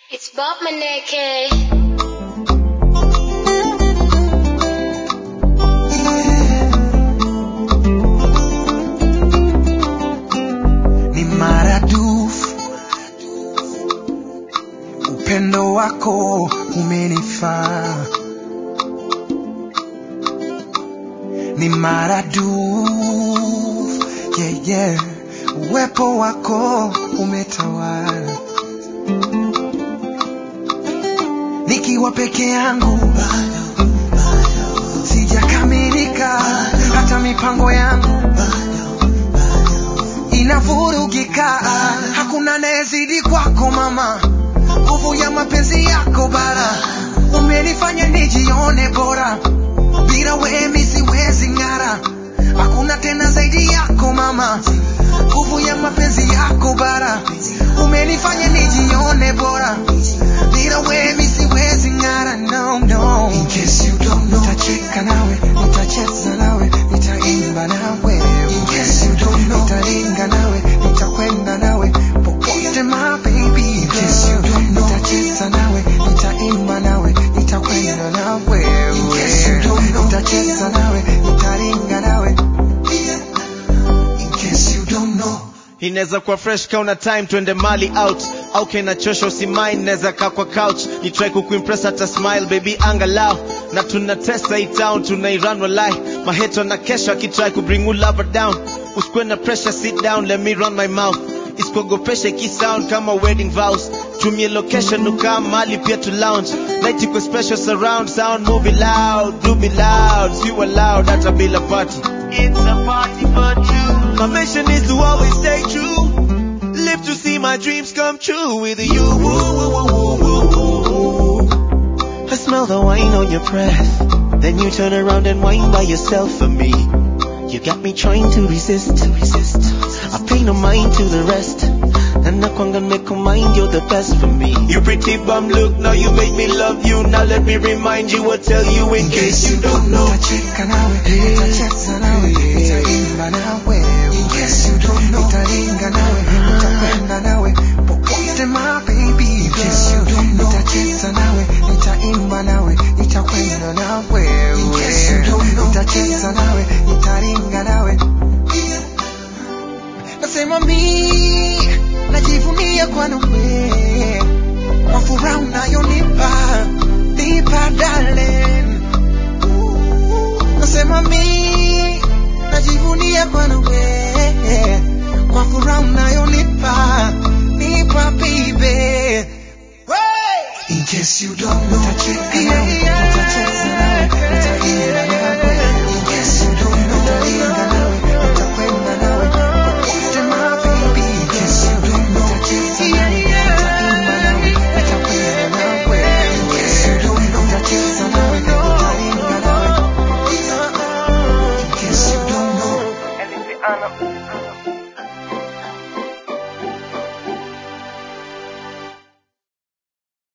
It's Bob Maneke. ni maradufu upendo wako umenifaa ni maradufu yeah, yeah. uwepo wako umetawala nikiwa peke yangu sijakamilika hata mipango yangu inavurugika hakuna anayezidi kwako mama nguvu ya mapenzi yako bara umenifanya nijione bora bila wemi siwezi ng'ara hakuna tena zaidi yako mama nguvu ya mapenzi yako bara umenifanya nijione bora bila wemi siwezi ng'ara no, no. In case you don't know, nitacheka nawe nitacheza nawe nitaimba nawe In case you don't know, nitaringa nawe nitakwenda nawe popote my baby In case you don't know, nitacheza nawe nitaimba nawe nitakwenda nawe In case you don't know, nitacheza nawe nitaringa nawe In case you don't know inaweza kuwa fresh kauna time twende mali out au kinachosha usimain naweza kaa kwa couch ni try kukuimpress hata smile baby angalau na tunatesa hii town tunairan walai maheto na kesho akitry kubring you lover down usikuwe na pressure sit down let me run my mouth isikuogopesha ikisound kama wedding vows tumie location ukaa mali pia tu lounge night iko special surround sound movie loud do me loud you loud hata bila party it's a party for two my mission is to always stay true live to see my dreams come true with you Woo, woo, woo, woo, woo, woo. I smell the wine on your breath then you turn around and whine by yourself for me you got me trying to resist to resist I pay no mind to the rest and I can't make a mind you're the best for me you pretty bum look now you make me love you now let me remind you or tell you in case you don't know nitacheka nawe nitacheza nawe nitaimba nawe In case you don't know, nitaringa nawe nitakwenda nawe popote my baby In case you don't know, nitacheza nawe nitaimba nawe nitakwenda nawe In case you don't know, nitacheza nawe nitaringa nawe nasema mi najivunia kwa nawe kwa furaha unayonipa nipa darling nasema mi najivunia bwana we kwa furaha unayonipa nipa baby In case you don't know, nitacheka nawe, nitacheza nawe, nitaimba nawe. In case you don't know, nitaringa nawe, nitakwenda nawe. Popote my baby. In case you don't know, nitacheza nawe, nitaimba nawe, nitakwenda nawe. In case you don't know, nitacheza nawe, nitaringa nawe. In case you don't know.